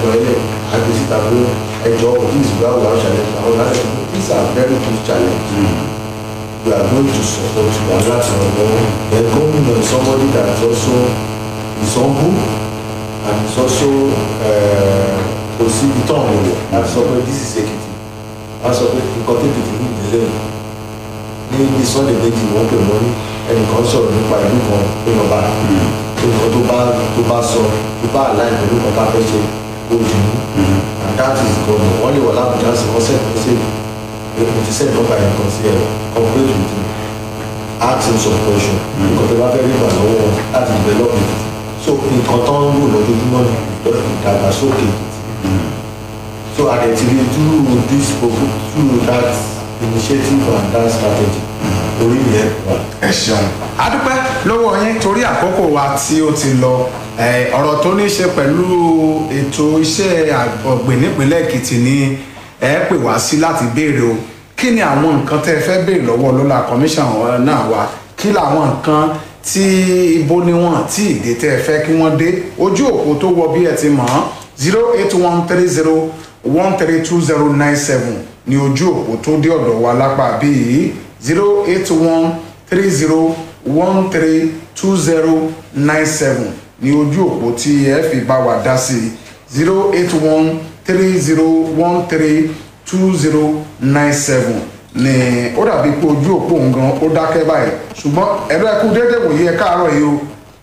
ìjọlẹ̀ àgbèsíta pé ẹjọ́ this is where we are challenge àwọn láti these are very good challenge we are going to support you and láti ràn lọ́wọ́ then gómìnà is somebody that is also is humble and is also kò sí ibi tó àwọn èèyàn láti sọ pé this is Ekiti láti sọ pé nǹkan tó Ekiti ní ìdílé ní ní sunday méjì wọ́n pè mọ́ ní ẹnìkan sọ̀rọ̀ nípa ìlú kan pé lọ́ba nǹkan tó bá tó bá sọ tó bá àláì pẹ̀lú nǹkan tá a fẹ́ ṣe kó jù ú and that is gọ́nà wọ́n lè wọ̀ lábùjá sí wọ́n sẹ́ni ṣe mo ti sẹ́ni nọ́mbà yẹn kan sí ẹ̀ cooperate with you ask him some question nǹkan tó bá fẹ́ rí ìgbà lọ́wọ́ wọn láti develop it so nǹkan tó ń lò lójoojúmọ́ ni ìdàgbàsókè so àdẹ̀tìrí through this program through that initiative and that strategy orí yẹn wà. ẹ ṣeun adúpẹ́ lọ́wọ́ yín torí àkókò wa tí ó ti lọ eh, ọ̀rọ̀ tó ní í ṣe pẹ̀lú ètò iṣẹ́ ọ̀gbìn nípínlẹ̀ èkìtì ni ẹ pè wá sí láti béèrè o kí ni àwọn nǹkan tẹ́ ẹ fẹ́ béèrè lọ́wọ́ lọ́la commission náà wá kí làwọn nǹkan tí ibo ni wọ́n tí ìdè tẹ́ ẹ fẹ́ kí wọ́n dé ojú òpó tó wọ bí ẹ ti mọ̀ ọ́n zero eight one three zero one three two zero nine seven ní ojú òpó tó dé ọ̀dọ̀ wa lápá bíi zero eight one three zero one three two zero nine seven ní ojú òpó tí ẹ fi bá wa dá sí zero eight one three zero one three two zero nine seven ní ó dàbí pé ojú òpó ngan ó dákẹ́ báyìí ṣùgbọ́n ẹ̀rọ ẹ̀kú déédéé wòye ẹ káàárọ̀ yìí o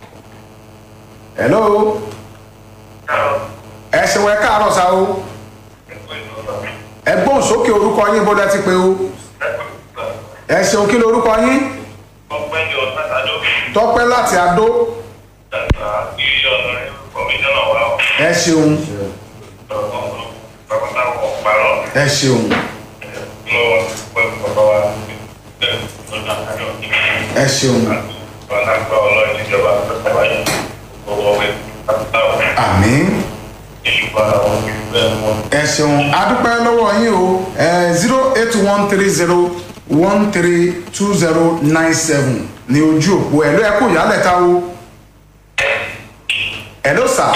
hello ẹ ṣeun ẹ káàárọ̀ sá o ẹ gbóhùn sókè orúkọ yín bó dẹ ti pé o ẹ ṣeun kí lorúkọ yín ọgbẹ́ni ọ̀sán-àdó tọpẹ́ láti adó dàgbà ilé ọ̀nà kọmíṣánná wa ẹ ṣeun bàbá wọn parọ́ ẹ ṣeun lọ́wọ́ pẹ̀lú bàbá wa lọ́dà àjọ ẹ ṣeun wọn náà gba ọlọ́run níjọba bàbá yìí gbogbo ọgbẹ́ bàbá wọn àmín ìṣùpá àwọn ìgbẹ́ wọn. ẹ ṣeun adúpẹ́ lọ́wọ́ yín o zero eight one three zero one three two zero nine seven ní ojú òpó ẹ̀ ló ẹ kó ìyálẹ̀ ta o ẹ̀ ló sà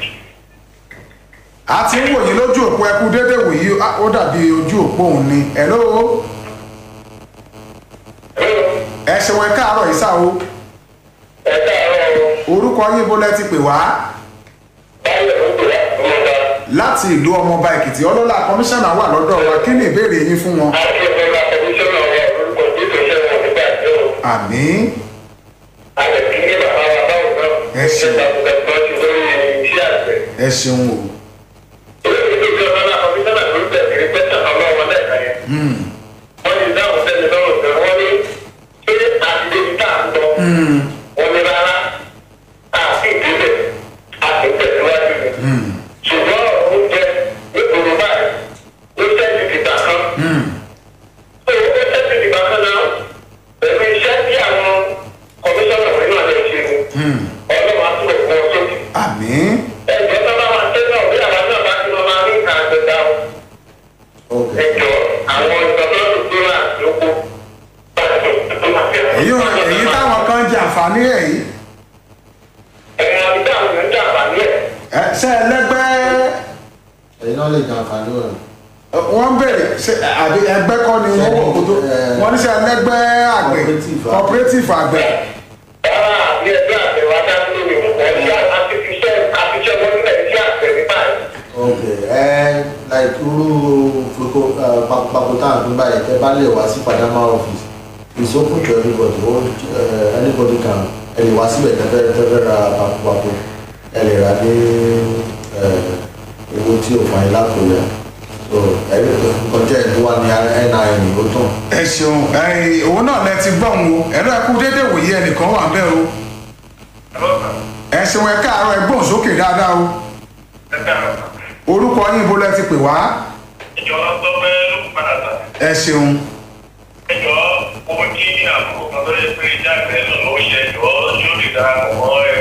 a ti ń wòye lójú òpó ẹ kú déédéé wòye ó dàbí ojú òpó òun ni ẹ̀ ló ẹ ṣeun ẹ káàárọ̀ yìí sà o ẹ káàárọ̀ orúkọ yín bó lẹ ti pè wá báyọ̀ ló pè wá ọmọba láti ìlú ọmọọba èkìtì ọlọ́lá kọmíṣánná wà lọ́dọ̀ wa kí ni ìbéèrè yín fún wọn. àti ọmọba kọmíṣánná wa orúkọ títún ṣẹ́ wọn nígbà tí ó àmín àlẹ́ kí ní bàbá wa báwo náà Ẹ ṣeun. ṣe takuntakun ti lórí iṣẹ́ àgbẹ̀. ẹ ṣeun o. wọ́n ti dáhùn sẹ́ni lọ́rùn pé wọ́n ní ṣé àtidébi tá à ń lọ wọ́n ní rárá àti ìdílé àti ìtẹ̀síwájú ni ṣùgbọ́n oúnjẹ nípòrò báyìí ó ṣẹ́ẹ̀tì dìgbà kan ó ṣẹ́ẹ̀tì dìgbà kan náà pẹ̀lú iṣẹ́ tí àwọn kọmíṣánná wọ̀nyí náà lè ṣe ni ọlọ́run á túbọ̀ fún ọ sókè àmín ẹjọ́ tó bá máa tẹ́ náà bí àwọn náà bá ti lọ máa rí nǹkan àgbẹ̀dá o ok ẹjọ́ àwọn ìjọba tó tó rà lóko èyí ò èyí táwọn kan jẹ àǹfààní ẹ̀ yìí ẹ̀yìn àbídá àwọn èèyàn jà àǹfààní ẹ̀ ẹ ṣe ẹlẹgbẹ́ ẹ̀yin náà lè jẹ àǹfààní rẹ̀ wọ́n béèrè ṣe àbí ẹgbẹ́ kọ́ ni wọ́n wọ̀ kó tó wọ́n ní ṣe ẹlẹgbẹ́ àgbẹ̀ Cooperative. rárá cooperative àgbẹ̀ àbí ẹgbẹ́ àgbẹ̀ wa dá lórí ọ̀ṣẹ́ àtifiṣẹ́ àtiṣẹ́ wọn nílẹ̀ iṣẹ́ àgbẹ̀ ní báyìí. ok ẹ like irú foko pakota àdúgbò yẹn tẹ bá lè wá sí padama office it's open to everybody all uh, anybody can ẹ lè wá síbẹ̀ tẹ́fẹ́ tẹ́fẹ́ ra pakupaku ẹ lè ra ní owó tí o fà yín lápò yẹn so ẹ lè nǹkan jẹ́ ìlú wa ní nin ó tàn. ẹ ṣeun ẹ òun náà lẹ ti gbọ́ òun o ẹ̀rọ ẹ̀kú déédéé wòye ẹnìkan wà bẹ́ẹ̀ o ẹ ṣeun ẹ káàárọ̀ ẹ gbóhùn sókè dáadáa o orúkọ yín bó lẹ ti pè wá ìjọba tó fẹ́ ló kú padà tà. ẹ ṣeun ẹjọ́ owó tí àkókò kan tó yẹ pé jáde náà ló ṣe ẹjọ́ yóò lè dára mọ́ ẹ